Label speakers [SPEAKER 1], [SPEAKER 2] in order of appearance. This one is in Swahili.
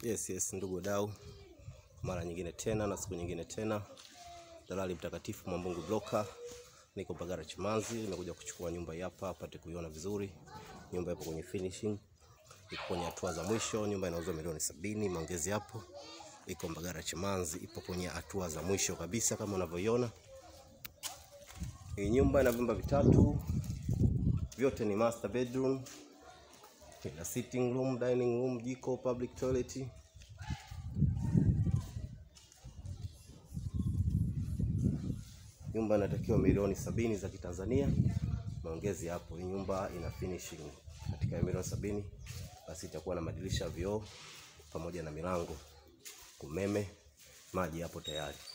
[SPEAKER 1] Yes, yes, ndugu wadau, mara nyingine tena na siku nyingine tena, dalali mtakatifu Mwambungu Broker, niko Mbagala Chimanzi, nimekuja kuchukua nyumba hii hapa apate kuiona vizuri. Nyumba ipo kwenye finishing, iko kwenye hatua za mwisho. Nyumba inauzwa milioni sabini, maongezi hapo. Iko Mbagala Chimanzi, ipo kwenye hatua za mwisho kabisa kama unavyoiona. Hii nyumba ina vyumba vitatu, vyote ni master bedroom ina sitting room, dining room, jiko, public toilet. Nyumba inatakiwa milioni sabini za Kitanzania, maongezi hapo. Hii nyumba ina finishing katika milioni sabini, basi itakuwa na madirisha vioo pamoja na milango, umeme, maji hapo tayari.